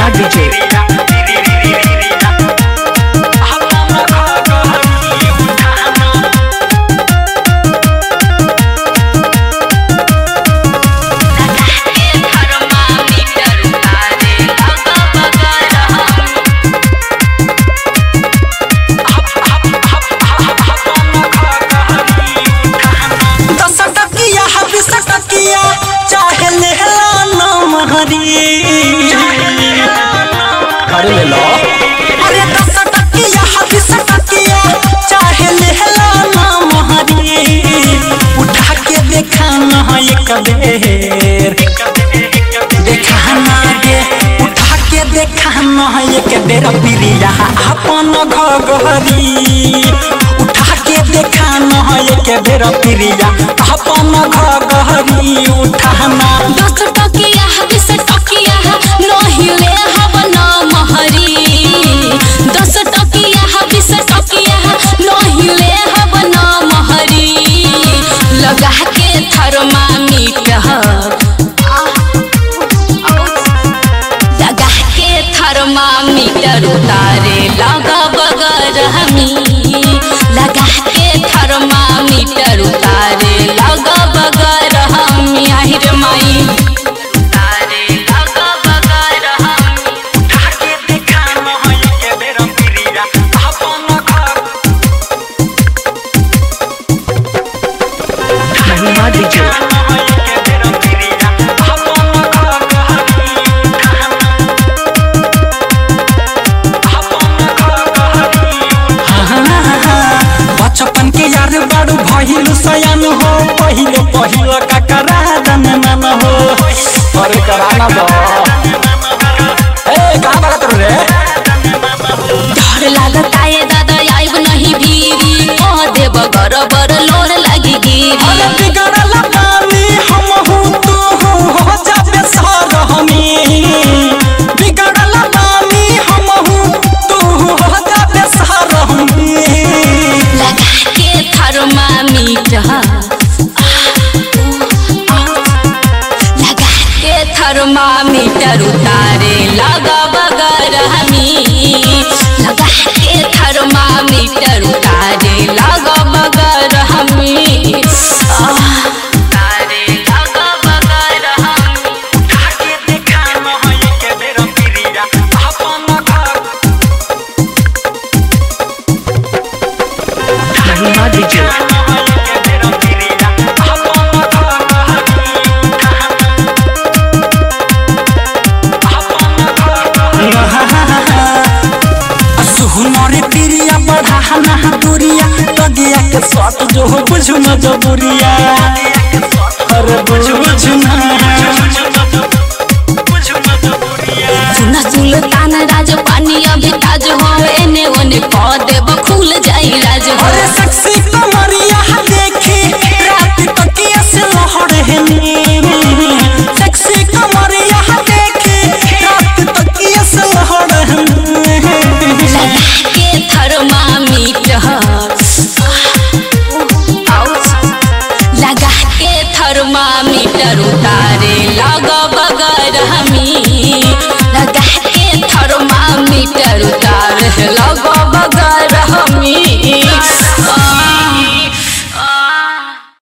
DJ. दस टकिया बीस टकिया चाहे लेहला नाम हरी अरे ले लो अरे दस टकिया बीस टकिया चाहे लेहला नाम हरी उठा के देखा ना एक बेर देखा ना गे उठा के देखा ना एक बेर प्रिया अपन घघरी उठा के देखा ना एक बेर प्रिया अपन घघरी उठाना दस टकिया बीस टकिया नहिले हब न महरी दस टकिया बीस टकिया नहिले हब न महरी लगा के थर्मामीटर लगा के थर्मामीटर उतारे लगा बगर हमी लगा के थर्मामीटर उतारे लगा बगर हमी আহিर माई उतारे लगा बगर हमी उठा के देखा ना एक बेर प्रिया अपन घर महिमा DJ. बचपन के यार बड़ू भइल सयान हो पहिले पहिले ककरा दन मन हो अरे कराना दो ए कहाँ भागा तू रे डर लागता ये दादा आइब नहीं भीरी कह देब गरबर लोर लगी गिरी अरे बिगड़ल पानी हम हूँ तू हूँ हो जाबे सर हमी बिगड़ल पानी हम हूँ तू हूँ हो जाबे सर हमी लगा के थर्मामीटर लगा के थर्मामीटर उतारे लगा बगर हमी लगा के थर्मामीटर उतारे लगा बगर हमी आह, उतारे लगा बगर हमी आके देखा न है के बेर प्रिया अपन घर महिमा DJ. सुहनरे प्रिया बढ़ाना दूरिया तगिया के सट जो हो बुझु न जबुरिया अरे बुझु न सुन सुल्तान राज पानी अभी ताज हो एने ओने कह देब खुल जाई राज हो अरे सेक्सी कमरिया देखी रात तकिया से लहर हेनी सेक्सी कमरिया देखी रात तकिया से लहर हेनी लगा के थर्मामीटर लगा के थर्मामीटर उतारे लगा बगर हमी लगा के थर्मामीटर उतारे लगा बगर